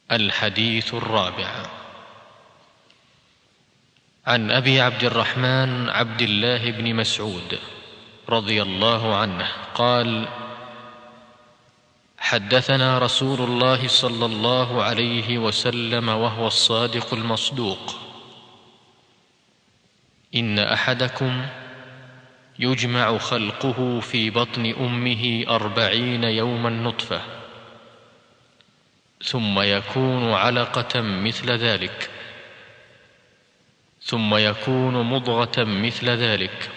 الحديث الرابع عن ابي عبد الرحمن عبد الله بن مسعود رضي الله عنه قال حدثنا رسول الله صلى الله عليه وسلم وهو الصادق المصدوق ان احدكم يجمع خلقه في بطن امه اربعين يوما نطفه ثم يكون علقه مثل ذلك ثم يكون مضغه مثل ذلك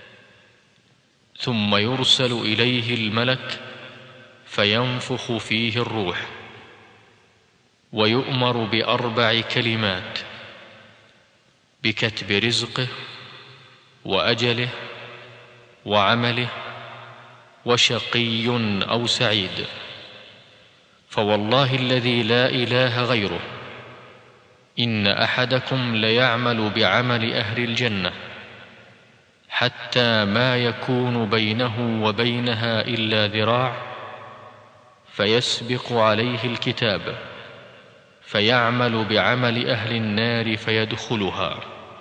ثم يرسل اليه الملك فينفخ فيه الروح ويؤمر باربع كلمات بكتب رزقه واجله وعمله وشقي او سعيد فوالله الذي لا اله غيره ان احدكم ليعمل بعمل اهل الجنه حتى ما يكون بينه وبينها الا ذراع فيسبق عليه الكتاب فيعمل بعمل اهل النار فيدخلها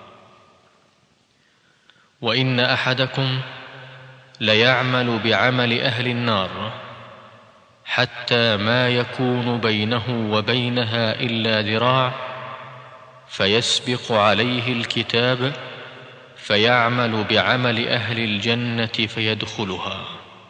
وان احدكم ليعمل بعمل اهل النار حتى ما يكون بينه وبينها الا ذراع فيسبق عليه الكتاب فيعمل بعمل اهل الجنه فيدخلها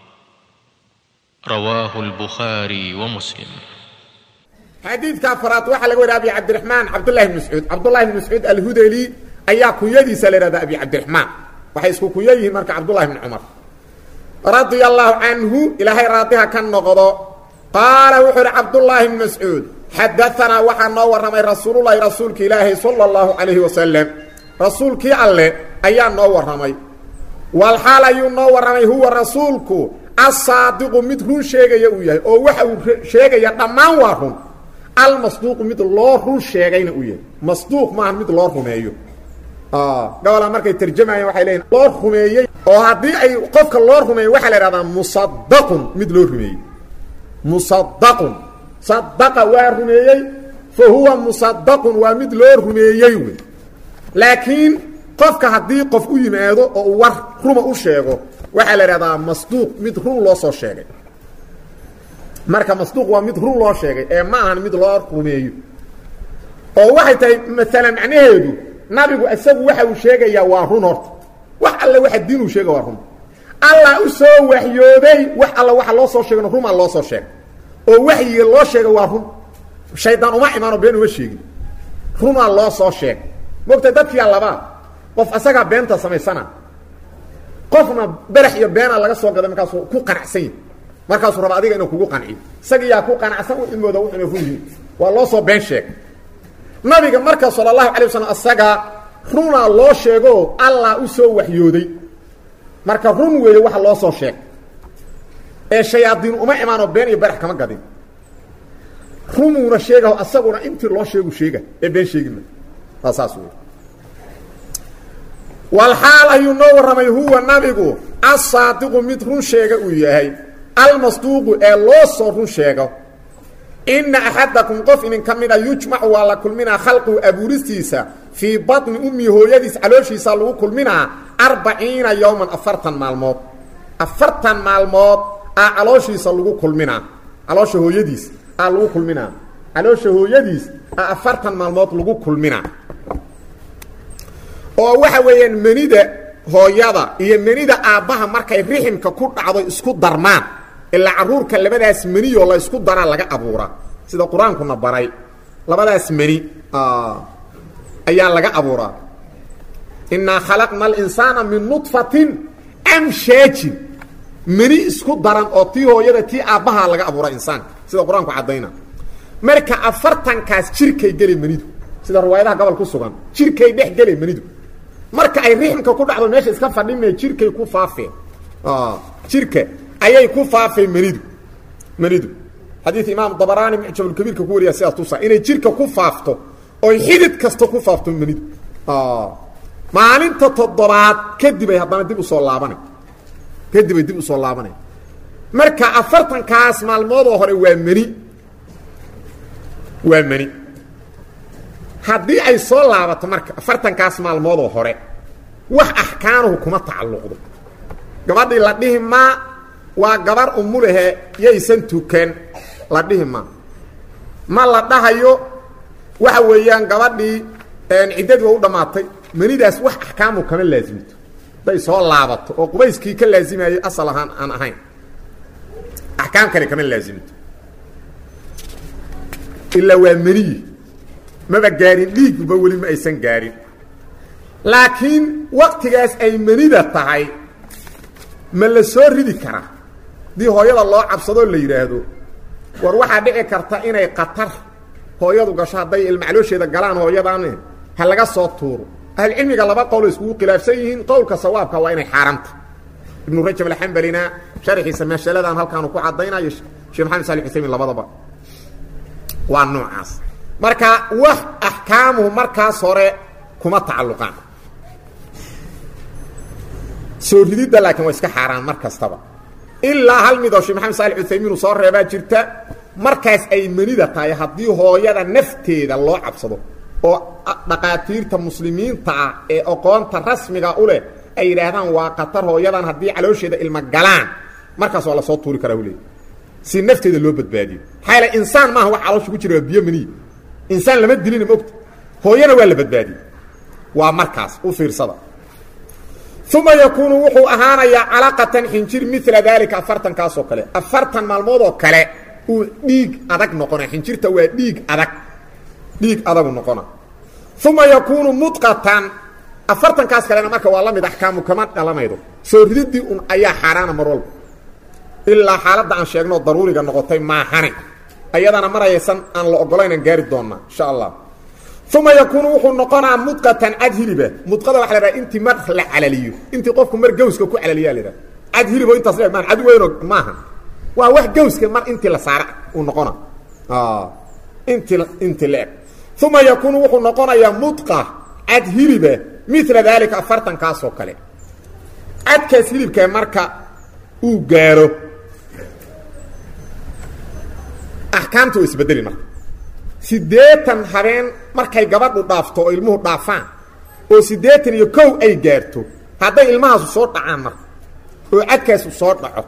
رواه البخاري ومسلم xadiidka afraad waxaa laga wariya abi cabdiraxmaan cabdullahi bn mascuud cabdullahi bn mascuud alhudeli ayaa kunyadiisa la ihahda abi cabdiraxmaan waxay isku kunyo yihiin marka cabdullahi bni cumar radia allaahu canhu ilaahay raadiha ka noqdo qaala wuxuu uhi cabdullaahi bn mascuud xadaanaa waxaa noo warramay rasuululahi rasuulki ilaahi sala allahu calayhi wasalam rasuulkii alle ayaa noo warramay walxaal ayuu noo warramay huwa rasuulku asaadiqu mid run sheegaya uu yahay oo waxa uu sheegaya dhammaan waa run almasduuqu mid loo run sheegayna uu yahay masduuq maaha mid loo rumeeyo gobolaa markay tarjamayeen waxay leeyiin loo rumeeyey oo haddii ay qofka loo rumeeyo waxaa la ihahdaa musadaqun mid loo rumeeyey musadaqun sadaqa waa rumeeyey fa huwa musadaqun waa mid loo rumeeyey wey laakiin qofka haddii qof u yimaado oo uu war ruma u sheego waxaa la ihahdaa masduuq mid run loo soo sheegay marka masduuq waa mid run loo sheegay ee ma ahan mid loo rumeeyo oo waxay tahay maalan macnaheedu nabigu isagu waxa uu sheegayaa waa run horta wax alle waxa diin uu sheega waa run allah u soo waxyooday wax alla waxa loo soo sheegano rumaa loo soo sheegay oo waxyiga loo sheega waa run shaydaan uma imaano been uma sheegin runaa loo soo sheegay mogta dadkiyaa labaa qof asagaa beenta samaysana qofna berax iyo beenaa laga soo gaday markaasuu ku qanacsan yahi markaasuu raba adiga inuu kugu qanciyo isagiyaa ku qanacsan u imooda wuxuna run yihin waa loo soo been sheegay nabiga marka sala allahu alay wasalam asaga runaa loo sheego allah u soo waxyooday marka run weeye waxa loo soo sheegay ee shayaadiin uma imaanoo been iyo berax kama gadin rumuuna sheegaho asaguna intii loo sheegu sheega ee been sheegima waa saas wey walxaal ayuu noo warramay huwa nabigu asaadiqu mid run sheega uu yahay almasduuqu ee loo soo run sheego ina axadakum qof idin ka mida yujmacu waa la kulminaa khalquhu abuuristiisa fii baطni ummi hooyadiis calooshiisa lagu kulminaa arbaciina yowman afartan maalmood afartan maalmood aa calooshiisa lagu kulminaa caloosha hooyadiis aa lagu kulminaa caloosha hooyadiis aa afartan maalmood lagu kulminaa oo waxa weeyaan menida hooyada iyo menida aabbaha markay riximka ku dhacdo isku darmaan ilaa caruurka labadaas meniyoo la isku daraa laga abuuraa sida qur-aankuna baray labadaas meni ayaa laga abuuraa innaa khalaqna alinsaana min nudfatin amshaajin meni isku daran oo tii hooyada tii aabbahaa laga abuura insaanka sida qur-aanku caddayna marka afartankaas jirkay geli menidu sida riwaayadaha gobol ku sugan jirkay dhex gele menidu marka ay riximka ku dhacdo meesha iska fadhime jirkay ku faafeen jirka ayay ku faafeen menidu menidu xadiid imaam dabaraani mucjabulkabiirka ku wariya sidaas tusa inay jirka ku faafto oy xidid kasta ku faafto menidu maalinta toddobaad kadibay haddana dib usoo laabana kadibay dib usoo laabanay marka afartankaas maalmoodoo hore waa meni waa mani haddii ay soo laabato marka afartankaas maalmoodoo hore wax axkaanuhu kuma tacalluqdo gabadhii la dhihi maa waa gabar umulahe yaysan tukan la dhihi maa ma la dhahayo waxa weeyaan gabadhii ciddadii waa u dhammaatay manidaas wax axkaamu kama laasimto hadday soo laabato oo qubayskii ka laasimayay asal ahaan aan ahayn axkaam kale kama laasimto ilaa waa maniyi maba gaarin dhiiguba weli ma aysan gaarin laakiin waktigaas ay manida tahay ma la soo ridi karaa haddii hooyada loo cabsadoo la yidhaahdo war waxaa dhici karta inay qatar hooyadu gasho hadday ilmacloosheeda galaan hooyadan ha laga soo tuuro ahlucilmiga laba qowlo iskugu khilaafsan yihiin qowlka sawaabka waa inay xaaraamta ibnu rajab alxambalina sharxiisa maashaladan halkaanu ku caddaynayo sheekh maxamed sali xuseymin labadaba waa noocaas marka wax axkaamuhu markaas hore kuma tacalluqaan soo rididda laakiin waa iska xaaraan mar kastaba ilaa hal midoo sheekh maxamed saali uthaymiin uu soo reebaa jirta markaas ay manida tahay haddii hooyada nafteeda loo cabsado oo dhaqaatiirta muslimiinta ah ee aqoonta rasmiga u leh ay yidhaahdaan waa qatar hooyadan haddii caloosheeda ilma galaan markaas waa lasoo tuuri karaa uleey si nafteeda loo badbaadiyo maxaa yaele insaan maaha wax caloosha ku jira waa biyo maniya insaan lama dilina mogta hooyana waa la badbaadiyey waa markaas u fiirsada uma yakuunu wuxuu ahaanayaa calaqatan xinjir mila daalika afartankaasoo kale afartan maalmoodoo kale uu dhiig adag noqona xinjirta waa dhiig adag dhiig adagu noqona uma yakuunu mudqatan afartankaas kalena marka waa la mid axkaamu kama dhalamaydo soo rididii un ayaa xaaraana mar walba ilaa xaaladda aan sheegnoo daruuriga noqotay maahane ayadana marayaysan aan la ogolaynaan gaari doonnaa insha allah uma yakuunu wuxuu noqonaa mudqatan cad hiliba mudqada waxa la dhaha intii mar la calaliyo intii qofku mar gawska ku calaliyaa la dhaha cad hilibo intaas le maan cad weyno maaha waa wax gawska mar intii la saara uu noqona intii intii la eg uma yakuunu wuxuu noqonayaa mudqa cad hiliba mila daalika afartankaasoo kale cadkaas hilibka marka uu gaaro axkaamta waa isbedeli marka siddeetan habeen markay gabadhu dhaafto oo ilmuhu dhaafaan oo siddeetan iyo kow ay gaarto hadday ilmahaasu soo dhacaan marka oo cadkaasu soo dhaco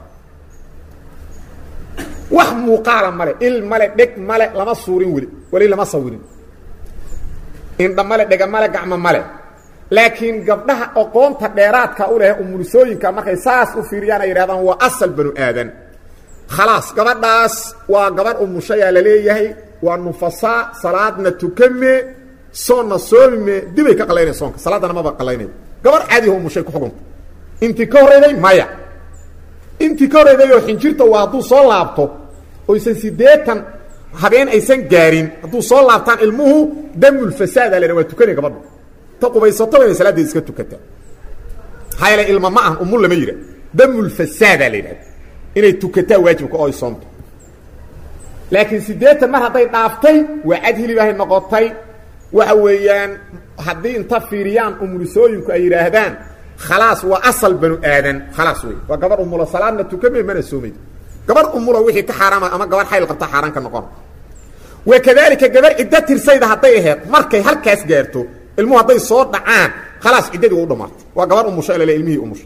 wax muuqaala male il male dheg male lama suurin weli weli lama sawirin indha male dhega male gacmo male laakiin gabdhaha aqoonta dheeraadka u leh umulisooyinka markay saas u fiiriyaan ay yidhahdaan waa asal banu aadan khalaas gabadhaas waa gabadh umushayaa la leeyahay waa nufasaa salaadna tukame soonna soomime dibay ka qalaynay soonka salaaddana maba qalaynay gabarh caadiho umushay ku xugunta intii ka horrayday maya intii ka horrayday oo xinjirta waa hadduu soo laabto oysan siddeetan habeen aysan gaarin hadduu soo laabtaan ilmuhu damulfasaada lena waa tukanay gabadhu ta qubaysato inay salaadeed iska tukataa maxaa yeele ilma ma ah umul lama yidha damulfasaada la yidhahda inay tukataa waajibka oo ay soomto laakiin siddeetan mar hadday dhaaftay waa cad hilibahay noqotay waxa weeyaan haddii inta fiiriyaan umulisooyinku ay yidhaahdaan khalaas waa asal banu aadan khalaas wey waa gabar umulo salaadna tukame mana soomayd gabar umulo wixii ka xaaraama ama gabar xayl qabta xaaraan ka noqon wa kadaalika gabar ciddo tirsayda hadday aheed markay halkaas gaarto ilmuhu hadday soo dhacaan khalaas ciddadii waa u dhamaartay waa gabar umusho lale ilmihii umushay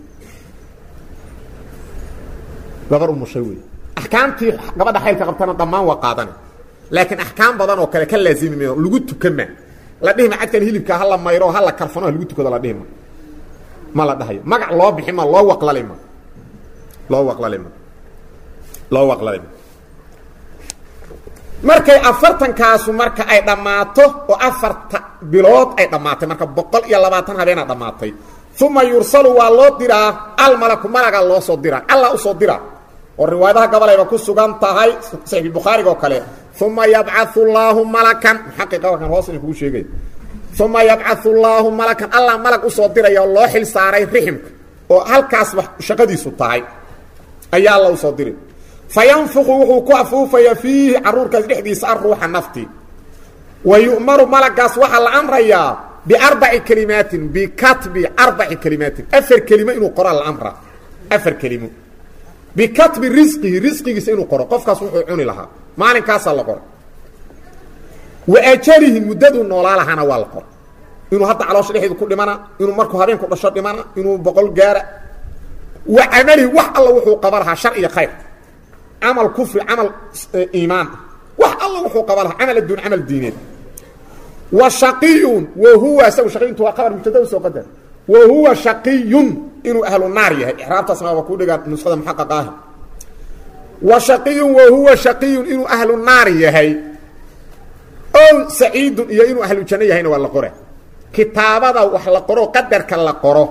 gabar umushay wey axkaamtii gabadha xaylka qabtana dhammaan waa qaadana laakiin axkaam badan oo kale ka laazimi mayo lagu tukama la dhihima cadkan hilibka hala mayro hala karfano lagu tukado la dhihima ma la dhahayo magac loo bixi ma loo waqlalima loo waqlalima loo waqlalima markay afartankaasu marka ay dhammaato oo afarta bilood ay dhammaatay marka boqol iyo labaatan habeena dhammaatay uma yursalu waa loo diraa almalaku malaga loo soo diraa alla usoo diraa oo riwaayadaha gabalayba ku sugan tahay saxiixulbukhaariga oo kale uma yabcau llaahu malakan muxaqiqa wakan hoos in kugu sheegay uma yabcau llaahu malakan allah malag usoo diraya oo loo xil saaray riximka oo halkaasba shaqadiisu tahay ayaa alla usoo diri fayanfuqu wuxuu ku afuufaya fiihi caruurkaas dhexdiisa aruuxa nafti wa yu'maru malagaas waxaa la amrayaa biarbaci kelimaatin bikatbi arbaci kelimaatin afar kelimo inuu qoraa la amraa afar kelimo bikatbi risqihi risqigiisa inuu qoro qofkaas wuxuu cuni lahaa maalinkaasaa la qora wa ajalihi muddaduu noolaa lahaana waa la qora inuu hadda caloosha dhexeedu ku dhimana inuu markuu habeenku dhasho dhimana inuu boqol gaara wa camalihi wax alla wuxuu qaba lahaa shar iyo khayr camal kufri camal iimaan wax alla wuxuu qaba lahaa camal adduun camal diineed wa shaqiyun wa huwa isagu shaqiyuntu waa qabar mubtada soo qadar wa huwa shaqiyun inuu ahlu naar yahay ixraabtaasna waaba ku dhigaa nuskhada muxaqaqa ah wa shaqiyun wa huwa shaqiyun inuu ahlu naar yahay ow saciidun iyo inuu ahlu janno yahayna waa la qora kitaabada wax la qoro qadarka la qoro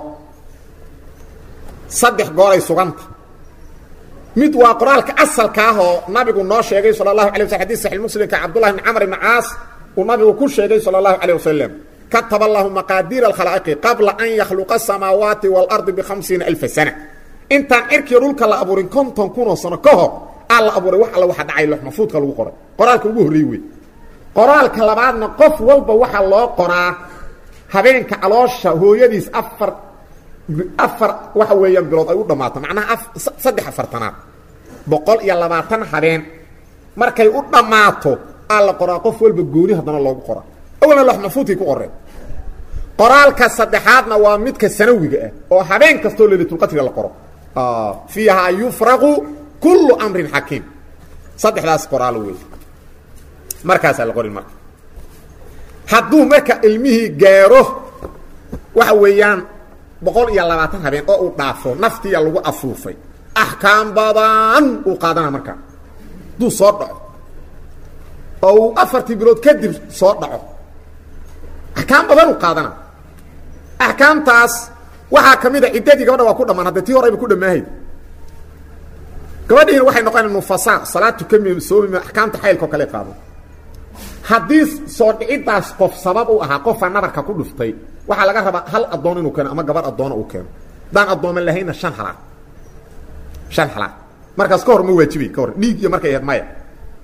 saddex gooray suganta mid waa qoraalka asalka ah oo nabigu noo sheegay sala allahu alay wasl xadis saxi muslimka cabdullahi bn camr ibn caas uu nabigu ku sheegay sala allahu calayh wasalam kataba allahu maqaadiira alkhalaa'iqi qabla an yakhluqa asamaawaati waalardi bikhamsiina alfa sana intaan cirkiyo dhulka la abuurin konton kunoo sano ka hor aa la abuuray wax alla waxa dhacay loxmafuudka lagu qoray qoraalka ugu horreey wey qoraalka labaadna qof walba waxaa loo qoraa habeenka caloosha hooyadiis afar afar waxa weeyaan bilood ay u dhammaato macnaha saddex afartanaad boqol iyo labaatan habeen markay u dhammaato aa la qoraa qof walba gooni haddana loogu qoraa awalna loxmafuudkay ku qoreen qoraalka saddexaadna waa midka sanawiga ah oo habeen kastoo leylatulqadriga la qoro fiihaa yufraqu kullu amrin xakiim saddexdaas qoraalo wey markaasaa la qorin marka hadduu marka ilmihii gaaro waxa weeyaan boqol iyo labaatan habeen oo uu dhaafo naftiya lagu afuufay axkaam badan uu qaadana markaa hadduu soo dhaco oo uu afartii bilood kadib soo dhaco axkaam badan uu qaadana axkaamtaas waxaa ka mid a ciddadii gabadha waa ku dhammaan hadda tii horeyba ku dhammaahayd gabadhiina waxay noqonaya nufasaa salaad tukami soomima axkaamta xaylka oo kale qaado haddii soo dhiciddaas qof sabab u ahaa qofa nabarka ku dhuftay waxaa laga rabaa hal addoon inuu keeno ama gabar addoona uu keeno haddaan addooman lahayna shan halaad shan halaad markaas ka hor ma waajibay ka hor dhiig iyo markay ahayd maya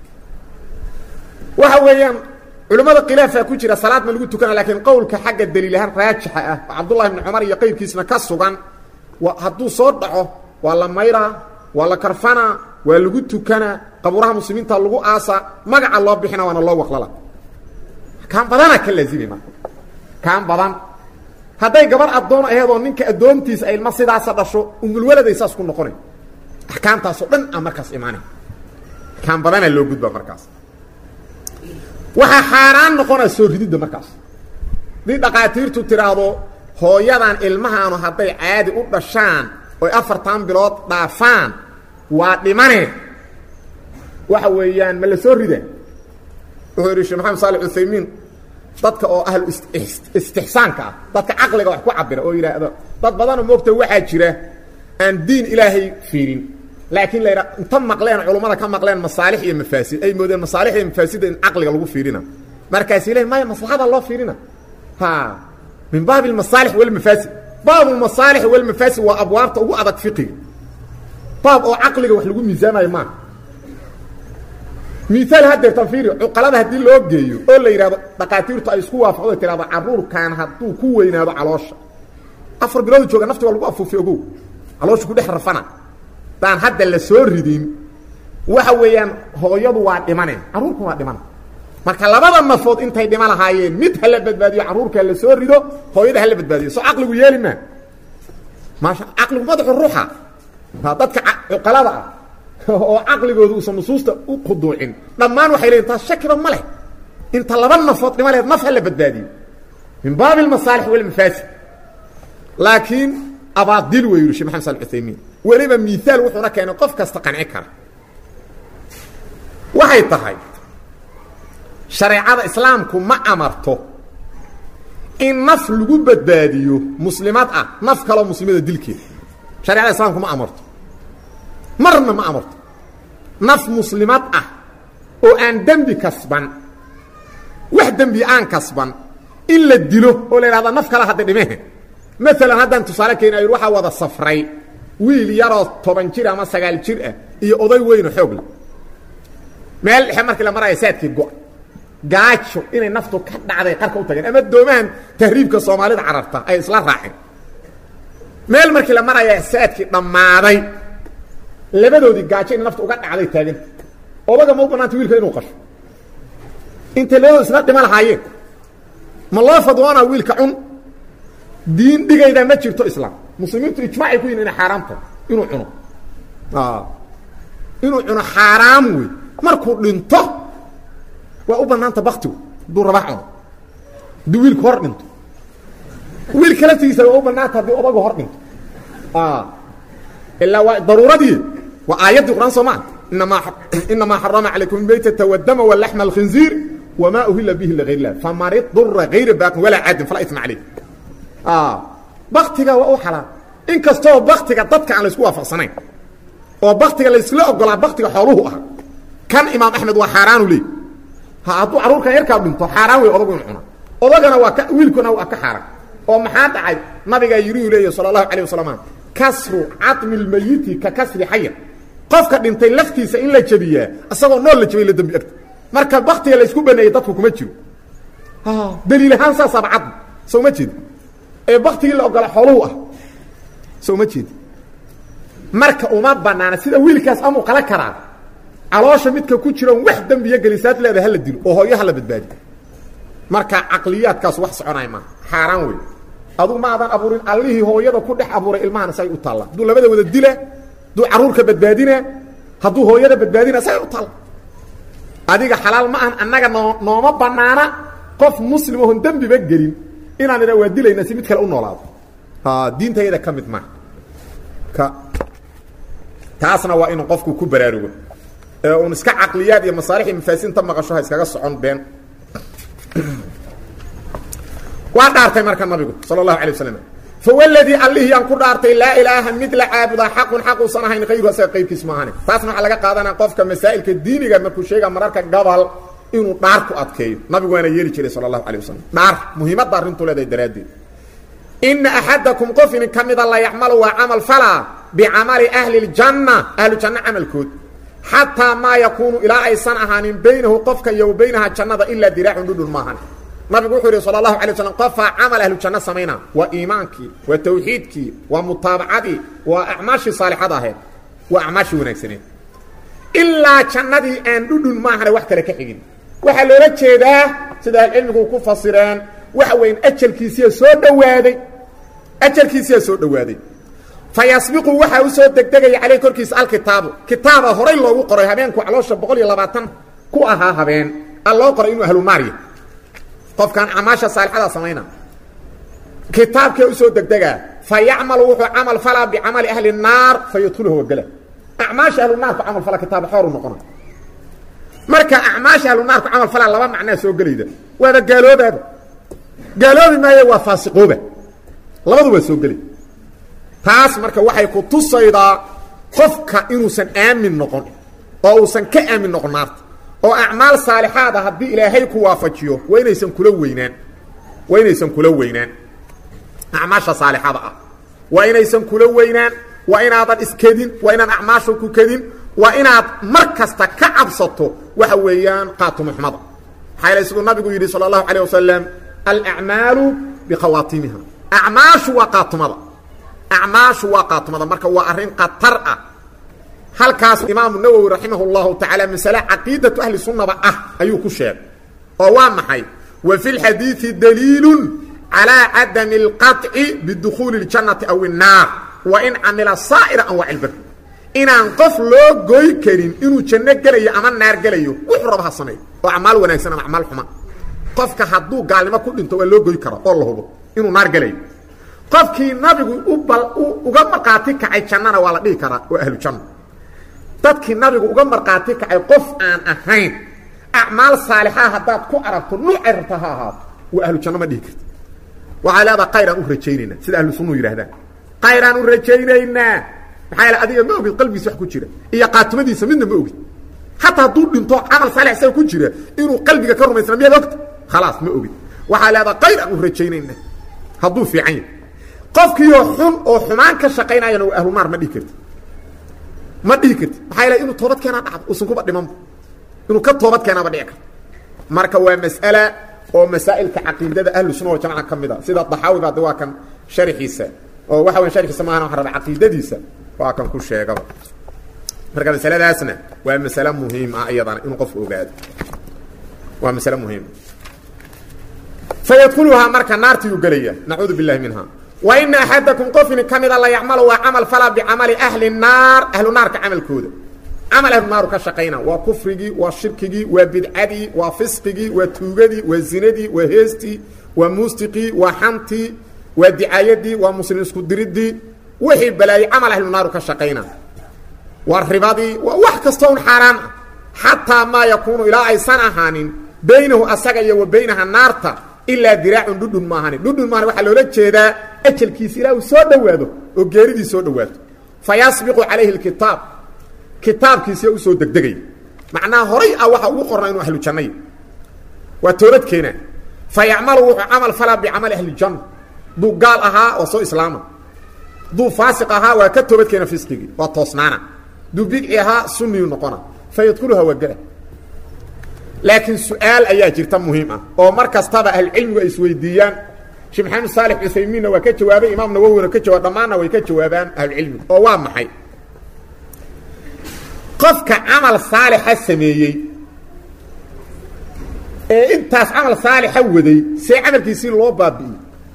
waxa weeyaan culimmada khilaafaa ku jira salaad ma lagu tukana laakiin qowlka xagga daliilahaan raajixa ah oo cabdullahi bni cumar iyo qayrkiisna ka sugan wa hadduu soo dhaco waa la mayraa waa la karfanaa waa lagu tukanaa qabuuraha muslimiinta lagu aasaa magaca loo bixina waana loo waqlala kaan badana ka laazimay marka kaan badan hadday gabar addoon aheedoo ninka addoontiisa ay ilma sidaasa dhasho umulwaladay saas ku noqonay axkaamtaasoo dhan a markaas imaanay kaan badanaa loo gudbaa markaas waxaa xaaraan noqonaa soo rididda markaas haddii dhaqaatiirtu tidhaahdo hooyadan ilmahaanu hadday caadi u dhashaan oy afartan bilood dhaafaan waa dhimane waxa weeyaan ma la soo rida wuxuu yidhi sheekh maxamed saali cuthaymiin dadka oo ahlu istixsaanka ah dadka caqliga wax ku cabira oo yidhaahdo dad badanoo moogta waxaa jira aan diin ilaahay fiirin laakiin la yidha inta maqleen culummada ka maqleen masaalix iyo mafaasid ay moodeen masaalix iyo mafaasidda in caqliga lagu fiirina markaasi ilahi maya maslaxada loo fiirina ha min baabi almasaalix walmafaasid baabu masaalix walmafaasid waa abwaabta ugu adag fiqiga baab oo caqliga wax lagu miisaamayo maaha miaal haddeer tanfiiri cuqalada haddii loo geeyo oo la yidhahdo dhaqaatiirtu ay isku waafaqdo tirahdo caruurkan hadduu ku weynaado caloosha afar biloodu jooga nafti waa lagu afuufi ogow caloosha ku dhex rafana daan hadda la soo ridin waxa weeyaan hooyadu waa dhimane carruurku waa dhimana marka labada nafood intay dhima lahaayeen mid hala badbaadiyo carruurka la soo rido hooyada hala badbaadiyo soo caqligu yeeli maa maasha caqligu madaxu ruuxa dadka cuqalada ah oo caqligooda uusan nusuusta u khuduucin dhammaan waxay leeyiin taas shakiba ma leh inta laba nafood dhima lehed naf hala badbaadiyo min baabi almasaalix walmafaasid laakiin abaadil wey yidhi shek maxamed sal uthaymiin weliba miaal wuxuuna keenay qof kasta qanci kara waxay tahay shareecada islaamku ma amarto in naf lagu badbaadiyo muslimad ah naf kaloo muslimada dilkeeda shareecada islaamku ma amarto marna ma amarto naf muslimad ah oo aan dembi kasban wax dembi aan kasban in la dilo oo la yidhahda naf kale hadda dhimehe maalan haddaan tusaale keena yidhi waxaa wada safray wiil yaroo toban jir ama sagaal jir ah iyo oday weyno xoogla meel dhexe markii la maraya saadkii go- gaajo inay naftu ka dhacday qarka u tageen ama doomahan tahriibka soomaalida cararta ay isla raaceen meel markii la maraya saadkii dhammaaday labadoodii gaajo inay naftu uga dhacday taaganta odaga ma u banaanta wiilka inuu qasho intay labadoo isla dhima lahaayeen ma loo fadwoonaa wiilka cun diin dhigayda ma jirto islaam muslimiintu ijmaacay ku yihin inay xaaraam tahay inuu cuno inuu cuno xaaraam wey markuu dhinto waa u banaanta baktigu hadduu rabaa cuno hadduu wiilku hor dhinto wiilka laftigiisa waa u banaanta haddii odagu hor dhinto ilaa waa daruuradii waa aayaddii quraan soo maa inamaa inamaa xarama calaykum maytata wadama walaxma alkhinziir wamaa uhila bihi ligayr illah faman idura gayra baaqin walaa caadin falaa isma caleyh baktiga waa u xalaal in kastoo baktiga dadka aan laysku waafaqsanayn oo baktiga laysla ogolaa baktiga xooluhu ah kan imaam axmed waa xaaraanu leey hadduu carruurkan yarkaa dhinto xaaraan wey odagu inu cuna odagana waa ka wiilkuna waa ka xaaraan oo maxaa dhacay nabigaa yiriu leeya sala allahu calayh wasalam kasru cadmi lmayiti ka kasri xayan qofka dhintay laftiisa in la jebiyaa isagoo nool la jebay la dembi egta marka baktiga laysku baneeyey dadku kuma jiro daliil ahaan saasaaba cadmi soo ma jeedi ee baktigii la ogola xooluhu ah soo ma jeedi marka uma banaana sida wiilkaas amuu qala karaa caloosha midka ku jiroon wax dembiya gelisaad leeda hala dilo oo hooyo hala badbaadi marka caqliyaadkaas wax soconay maaha xaaraan wey adugu ma adan abuurin allihii hooyada ku dhex abuuray ilmahana say u taalla hadduu labada wada dila hadduu carruurka badbaadina hadduu hooyada badbaadina say u taalla adiga xalaal ma ahan annaga noo nooma banaana qof muslim oon dembiba gelin inaan idha waa dilayna si mid kale u noolaado diintayada ka mid maaha ka taasna waa inuu qofku ku baraarugo ee uun iska caqliyaad iyo masaalix iyo mafaasinta maqasho ha iskaga socon been waa dhaartay marka nabigu sala allahu alay wasalam fawladii allihii aan ku dhaartay laa ilaaha mid la caabudaa xaqun xaquusan ahayn kayru asaga qayrkiis ma ahani taasna waxaa laga qaadanaya qofka masaa'ilka diiniga markuu sheega mararka gabal inuu dhaar ku adkeeyo nabigu waana yeeli jiray sala allahu alay wasalam dhaar muhiimadda arrintuu leedahay daraaddeed ina axadakum qof inin ka mida la yacmalu waa camal falaa bicamali ahli ljanna ahlu janno camalkood xataa maa yakuunu ilaa aysan ahaanin baynahu qofka iyo wa baynaha jannada ilaa diraacun dhudhun maahan nabigu wuxuu yidhi sala allahu alay waslam qofaa camal ahlu janno samayna waa iimaankii waa tawxiidkii waa mutaabacadii waa acmaashii saalixada ahayd waa acmaashii wanaagsaneed ilaa jannadii aan dhudhun maahane wax kale ka xigin waxaa loola jeedaa sida ahlucilmigu ku fasireen waxa weyn ajalkiisiya soo dhowaaday ajalkiisiyaa soo dhowaaday fa yasbiqu waxaa u soo degdegaya caleyh korkiisa alkitaabu kitaaba horay loogu qoray habeenku caloosha boqol iyo labaatan ku ahaa habeen a loo qoray inuu ahlu naarya qofkaan acmaasha saalixada samayna kitaabkee usoo degdegaa fa yacmalu wuxuu camal falaa bicamali ahli naar fa yadkhuluhu wagala acmaasha ahlu naarku camal fala kitaaba xooru noqona marka acmaasha ahlu naarku camal falaa laba macnaa soo gelayda waaba gaaloobaaba gaaloobi maayo waa faasiqooba labadu waa soo gelay taas marka waxay ku tusaydaa qofka inuusan aamin noqon oo uusan ka aamin noqon naarta oo acmaal saalixaada haddii ilaahay ku waafajiyo waa inaysan kula weynaan waa inaysan kula weynaan acmaasha saalixada ah waa inaysan kula weynaan waa inaadan iskedin waa inaan acmaasha ku kedin waa inaad mar kasta ka cabsato waxa weeyaan qaatumuxmada maxaa yale siduu nabigu yidhi sala allahu calayh wasalam alacmaalu bikhawaatimiha acmaashu waa qaatumada acmaashu waa qaatumada marka waa arrin khatar ah halkaas imaamu nawowi raximah اllahu tacaala masale caqiidatu ahli sunnaba ah ayuu ku sheegay oo waa maxay wa fi lxadiidi daliilu calىa cadami اlqaطci bidukhuuli اljannati aw الnaar wa in camila saa'ira anwaac اlbir inaan qof loo goy karin inuu janno gelayo ama naar gelayo wuxuu raba ha sameeyo oo acmaal wanaagsan ama acmaal xuma qofka hadduu gaalnimo ku dhinto waa loo goy kara oo la hubo inuu naar gelayo qofkii nabigu ubal uga markhaati kacay jannana waa la dhihi karaa oo ahlu janno dadkii nabigu uga markhaati kacay qof aan ahayn acmaal saalixaa haddaad ku aragto nuucay rabta ha ahaato waa ahlu janno ma dhihi karti waxaa leedaha kayraan u rajaynaynaa sida ahlu sunnuhu yidhahdaan kayraan u rajaynaynaa maxaa yaele adiga ma ogid qalbigiisa wax ku jira iyo qaatumadiisa midna ma ogid xataa hadduu dhinto camal saalix isaga ku jira inuu qalbiga ka rumaysna miyaad ogta khalaas ma ogid waxaa leedaha kayraan u rajaynaynaa hadduu fiican yahy qofkiioo xun oo xumaan ka shaqaynayana waa ahlu naar ma dhihi karti ma dhihi karti maxaa yaele inuu toobad keenaa dhacdo uusan kuba dhimanba inuu ka toobad keenaaba dhici karto marka waa mas'ala oo masaa'ilka caqiidada ahlu sunna waljamaca ka mid a sida daxaawi baa de waa kan sharxiisa oo waxa weya sharxiisa maahan waxa raba caqiidadiisa waa kan ku sheegaba marka masaladaasna waa masale muhiim ah iyadana inuu qofku ogaado waa masale muhiima fayadkuluhaa marka naartiyuu gelaya nacuudu billahi minha wa ina axadakum qofini ka mida la yacmalu waa camal falaa bicamali ahli naar ahlu naarka camalkooda camal ahlu naaru ka shaqayna waa kufrigii waa shirkigii waa bidcadii waa fisqigii waa tuugadii waa zinadii waa heestii waa muustiqii waa xantii waa dicaayadii waa muslim isku diridii wixii balaayey camal ahlu naaru ka shaqayna waa ribadii waa wax kastoo un xaaraan ah xataa maa yakuunu ilaa aysan ahaanin baynahu asaga iyo wa baynaha naarta ilaa diraacun dhudhun maahani dhudhun maahani waxaa loola jeedaa ajalkiisa ilaa uu soo dhowaado oo geeridii soo dhowaato fa yasbiqu calayhi lkitaab kitaabkiisiya usoo degdegaya macnaha horay ah waxa ugu qornaa inuu ahlu jannay waa toobad keena fa yacmalu wuxuu camal falaa bicamali ahlijanna duu gaal ahaa waa soo islaama duu faasiq ahaa waa ka toobad keena fisqigii waa toosnaana duu bidci ahaa sunniyu noqona fa yadkuluha waa gela laakiin su-aal ayaa jirta muhiim ah oo mar kastaba ahlucilmigu ay isweydiiyaan sheekh maxamed saalix cuthaymiinna waa ka jawaabay imaam nawowina ka jawaab dhammaanna way ka jawaabaan ahlucilmigu oo waa maxay qofka camal saalixa sameeyey ee intaas camal saalixa waday see camalkiisii loo baabi'iyey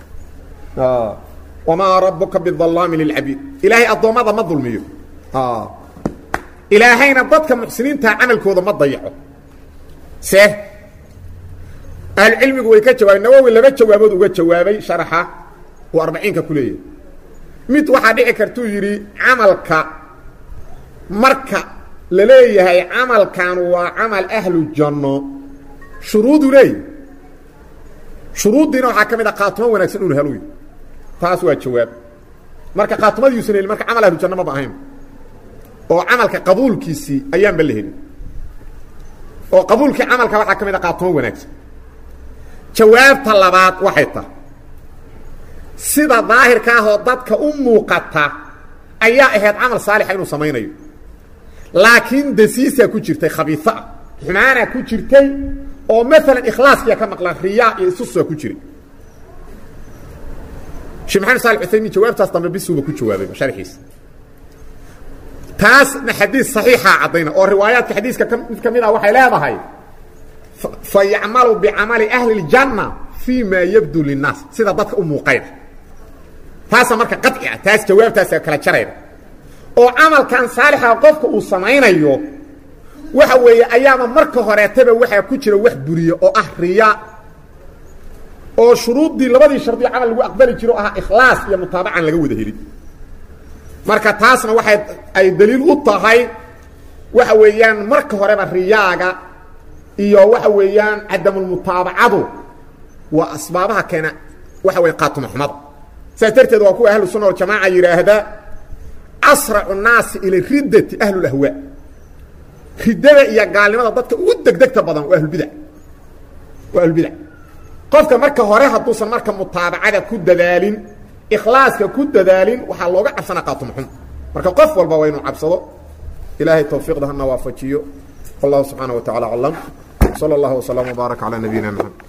wamaa rabuka bidallaami lilcabiid ilaahay addoommada ma dulmiyo ilaahayna dadka muxsiniintaa camalkooda ma dayaco se ahlucilmigu way ka jawaabeen nawowi laba jawaabood uga jawaabay sharaxa uu arbaciinka ku leeyahay mid waxaa dhici kartuu yidhi camalka marka la leeyahay camalkan waa camal ahlu janno shuruudu leeyahy shuruuddiina waxaa ka mid a qaatumo wanaagsan unu helo taas waa jawaab marka qaatumadiiusan helin marka camal ahlu janno maba ahayn oo camalka qabuulkiisii ayaanba la helin oo qabuulkii camalka waxaa ka mid a qaatumo wanaagsan jawaabta labaad waxay tahay sida daahirka ahoo dadka u muuqata ayaa ahayd camal saalixa inuu samaynayo laakiin dasiisaa ku jirtay khabiiso ah xumaanaa ku jirtay oo maalan ikhlaaskiya ka maqlan riyaa iyo isusaa ku jiray sheekh maxamed saali uthaymiin jawaabtaas dambe bisuuba ku jawaabay sharxiisa taasna xadiis saxiixaa caddayna oo riwaayaadka xadiiska mid ka mid ah waxay leedahay fa yacmalu bicamali ahli اljanna fii ma yabdu linnaas sida dadka u muuqayda taasa marka qaci ah taas jawaabtaasa kala jarayda oo camalkan saalixa qofka uu samaynayo waxa weeye ayaaba marka horeetaba waxaa ku jira wax buriya oo ah riya oo shuruuddii labadii shardiyo camal lagu aqbali jiro o ahaa ikhlaas iyo mutaabacan laga wada helin marka taasna waxay ay daliil u tahay waxa weeyaan marka horeba riyaaga iyo waxa weeyaan cadamulmutaabacadu waa asbaabaha keena waxa weye qaatuma xumada saas darteed waa kuwa ahlu sunna waljamaaca yidhaahda asracu nnaasi ila riddati ahlulahwaa riddada iyo gaalnimada dadka ugu degdegta badan waa ahlulbidac waa ahlulbidac qofka marka hore hadduusan marka mutaabacada ku dadaalin ikhlaaska ku dadaalin waxaa looga cabsana qaatuma xum marka qof walba waa inuu cabsado ilaahay tawfiiqda hana waafajiyo wallahu subxaana wa tacala aclam salى اllah وsلام وbaarak calى nabiyina mxamed